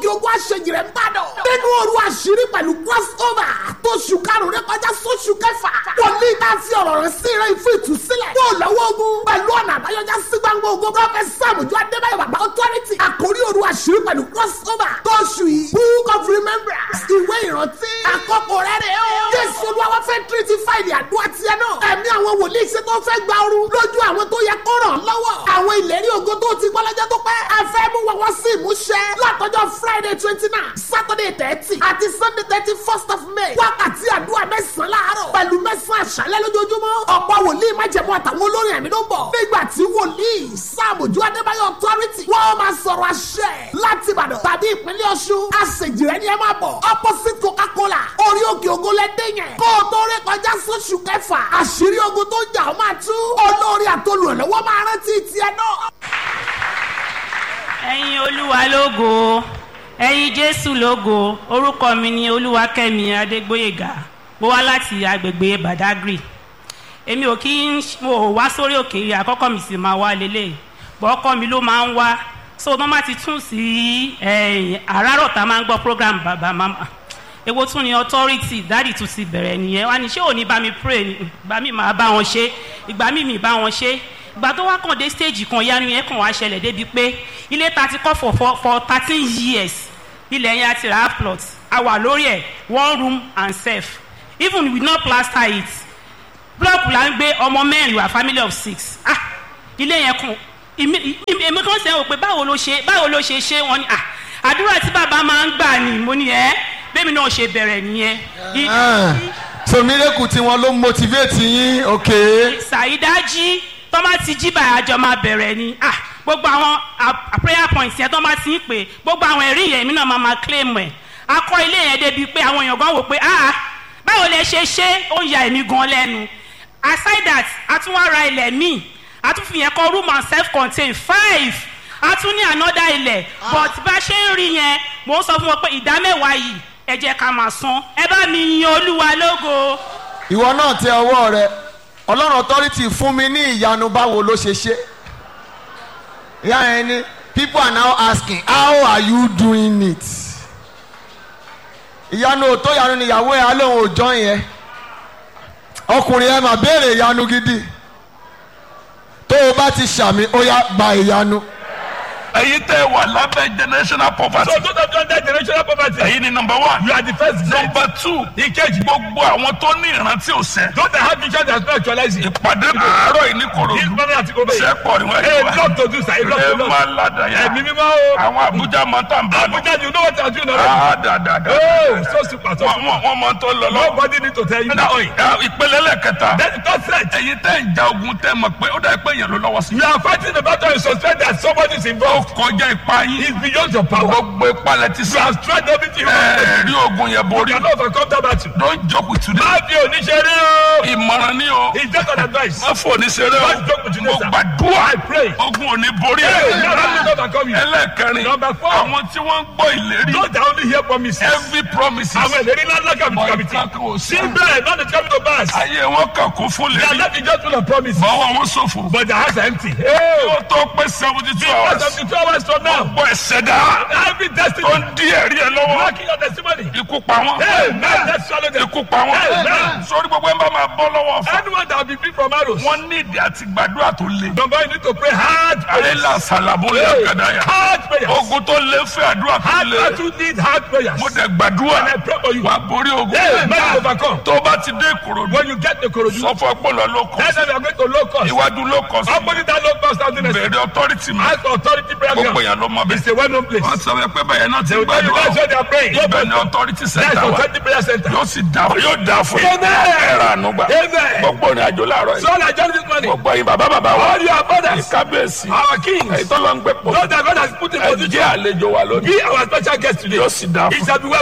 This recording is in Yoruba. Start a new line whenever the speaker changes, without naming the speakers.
ogun àṣejì rẹ̀ ń bàdàn. nínú òru àṣírí pẹ̀lú crossover tó ṣù karùn-ún rẹ kọjá sóṣù kẹfà. wòlíì tá a fi ọ̀rọ̀ rẹ̀ sí rẹ̀ fún ìtúsílẹ̀. kó o lọ́wọ́ ogun pẹ̀lú ọ̀nà àbáyọjá sí gbangba ogun. prọfẹ̀t sàmùjọ adébáyọ̀ bàbá authority. àkórí òru àṣírí pẹ̀lú crossover tó ṣù yìí. book of remembrance ìwé ìrántí. àkókò rẹ̀ rẹ̀ o. jésù olúwa fẹ́ tírítì fáìlì àdúrà tiẹ̀ náà. ẹ̀mí àwọn wòlíì ṣe tó fẹ́ gba ooru lójú àwọn tó yẹ kó ràn lọ́wọ́. àwọn ìlérí ògo tó ti gbọ́ lọ́jọ́ tó pẹ́. ẹ fẹ́ mú wọn wọ́n sí ìmúṣẹ. látọjọ́ friday twenty nine saturday thirty àti sunday thirty first of may. wákàtí àdúrà mẹ́sàn-án láàárọ̀ pẹ̀lú mẹ́sàn-án àṣálẹ́ lójoojúmọ́. ọ̀pọ̀ wòlíì májẹ̀mú àtàwọn olórin ẹ̀mí ló ń bọ̀. nígbà tí wòlíì sàmójú adébáyọ̀ authority wọ́n máa sọ̀rọ̀ àṣẹ láti ìbàdàn tàbí ìpínlẹ̀ ọ̀ṣun. àṣejì rẹ̀ ni ẹ máa bọ̀. opposite coca-cola orí òkè ògo lẹ́dẹ̀ yẹn. kó o tó ré kọjá sóṣù kẹfà. àṣírí ogun tó jà ó máa tú. olórí àtolùrànlọ́wọ́ máa rántí tiẹ̀ náà.
ẹ̀yin olúwa lógo ẹ̀yin jésù lógo orúkọ mi ni olúwakẹ́mi adégbóyèga mo wá láti agbègbè badagry èmi ò kí ń mo ò wá sórí òkè yìí àkọ́kọ́ mi sì máa wá lélẹ̀ bọ́ ọkọ mi ló máa ń wá so wọ́n máa ti tún sí ẹ̀yìn àràárọ̀ tá a máa ń gbọ́ program bàbá mama èwo tún ni authority dáàdì tún ti bẹ̀rẹ̀ nìyẹn wá ní ṣé òní bá mi pray ni ìgbà mi máa bá wọn ṣe ìgbà mi mi bá wọn ṣe ìgbà tó wá kàn dé stage kan yanu yẹn kàn wá ṣẹlẹ̀ débi pé ilé ta ti kọ́ for for for thirteen years ilẹ̀ yẹn a ti ra plot a wà lórí ẹ̀ one room and self even we no plaster it block la ń gbé ọmọ mẹ́rin wa family of six ah ilé yẹn kàn èmi kan sẹ́wọ̀n pé báwo ló ṣe báwo ló ṣe ṣe wọn ni ah àdúrà tí bàbá máa ń gbà ni mo ní ẹ bẹ́ẹ̀mi náà ṣe bẹ̀rẹ̀ nìyẹn.
so miracle tí wọn ló motivate yín ok.
ṣàìdájí tọ́mà ti jí bàyà àjọ máa bẹ̀rẹ̀ ni ah gbogbo àwọn prayer points yẹn tọ́mà ti ń pè gbogbo àwọn ẹ̀rí yẹn mi náà máa máa claim ẹ̀ akọ ilé yẹn débi pé àwọn èèyàn gan wò pé ah báwo lẹ ṣe ṣe ó ń ya èmi gan lẹ́nu aside that a tún wá ra ilẹ̀ míì a tún fi yẹn kọ́ room and self contained five a tún ní another ilẹ̀ but bá ṣe ń rí yẹn mò ń sọ fún wọn pé ìdá mẹ́wàá yìí ẹ jẹ́ ká máa san ẹ bá mi yin olúwa lógo.
ìwọ náà tẹ ọwọ́ rẹ ọlọ́run authority fún mi ní ìyanu báwo ló ṣe ṣe ìyá yẹn ni people are now asking how are you doing it ìyanu òtó ìyanu níyàwó ẹ alóhùn òjọ́ yẹn ọkùnrin ẹ mà béèrè ìyanu gidi tó o bá ti ṣàmì ó yá gba ìyanu.
ẹ̀yin tẹ́ wà lábẹ́ generational poverty.
So those of you under generational poverty.
ẹ̀yin ni number one.
You are the first gate.
number two.
Ìkejì.
gbogbo àwọn tó ní ìrántí òsè.
Those that have vision that are actualizing.
ìpàdé àárọ̀ yìí ní
This
korodu.
morning àti kò bẹ́ẹ̀.
sẹ́pọ̀ ni wọ́n
A
yẹ wá.
lot to do sir, a lot
ẹ
to do.
máa ládàá yá.
Ẹ̀mí mímọ́ o.
àwọn abuja máa tàn bá lọ.
Abuja you know what I'm doing already.
Ah, dáadáa.
Oh so super so
wọ́n
super.
wọ́n- wọ́n máa tó lọ lọ.
Nobody need to tell you that.
ìpele lẹ́kẹta.
Then the third threat.
ẹ̀yin tẹ́ ń ja ogun tẹ́ mọ̀ pé ó dà pé èèyàn ló lọ́wọ́ sí.
You are fighting the battle you suspect that somebody is
ó
involved.
kọjá ipa yín.
It's beyond your power.
gbogbo ìpalẹ̀ ti
You
sá.
have tried everything you want.
ẹ̀ẹ́dì ogun yẹn
You
borí.
cannot overcome that battle.
don't joke with today.
Má fi oníṣẹ́rí o.
ìmọ̀ràn ni o.
It's just an advice.
má fò ní seré o.
Don't joke with today,
mo
sir.
gbàdúrà.
I pray.
ogun ò ní borí
Hey,
ẹ̀.
now let me not overcome you.
ẹlẹ́ẹ̀kẹrin.
Number four.
àwọn tí wọ́n ń gbọ́ ìlérí.
Those that only hear promises.
every promises.
Àwọn ìlérí ńlá ńlá kàbìtì kàbìtì.
kankan ò sí.
Síbẹ̀ not the coming to pass.
ayé wọn kàn kún fún
They are
lérí.
not just full of promises.
bọ́wọ́ wọn ṣòfò.
But their hearts are empty. Hey,
ó tó pé seventy two
what
hours.
seventy two hours from now?
gbọ́ ẹ̀sẹ̀ dá.
Every destiny.
ó ń dí ẹ̀rí ẹ lọ́wọ́.
Blocking your testimony.
ikú pa wọn.
Hey, man, let's swallow them.
ikú pa wọn.
Amen.
sórí gbogbo ẹ̀ ń bá máa bọ́ lọ́wọ́ fún.
Anyone that will be free from arrows.
wọ́n ní ìdí àti gbàdúrà tó le.
Number one, you need to pray hard prayers.
àlélà sàlàbó lè
Hey,
kàdáyà.
hard prayers.
ogun tó lé fẹ́ àdúrà tó
Hard
le.
battle need hard prayers.
mo dẹ̀ gbàdúrà.
And I pray for you.
wà á borí ogun.
Hey, man, overcome.
tó bá ti dé ìkòròdú.
When you get the Korodu,
sọ fún ọpọlọ ló kọ.
next time you are going to low cost.
iwájú ló kọ sí.
Opposite that low cost housing estate.
bẹ̀rẹ̀ authority mi.
Ask for authority prayer
gbogbo
ground.
yẹn ló mọ
It's
bẹ́ẹ̀.
a well-known place.
wọ́n sọ pé bẹ́ẹ̀ náà ti
They will tell you
gbàdúrà.
that's where they are praying.
ibẹ̀ ni authority
That's
center wa.
authority prayer center.
yóò sì dà yóò dà fún yín.
Amen.
ẹ̀rọ ànúgbà.
Amen.
gbogbo ní àjò láàárọ̀ yìí.
So I join this morning.
gbogbo yín bàbá bàbá wa.
All your fathers,
kábíyèsí.
our kings,
èyí tó lọ ń gbẹ pọ̀.
those that God has put in
ẹ
position,
jẹ́ àlejò wa lónìí.
be our special guest today.
yóò sì dà
It
fún
shall be well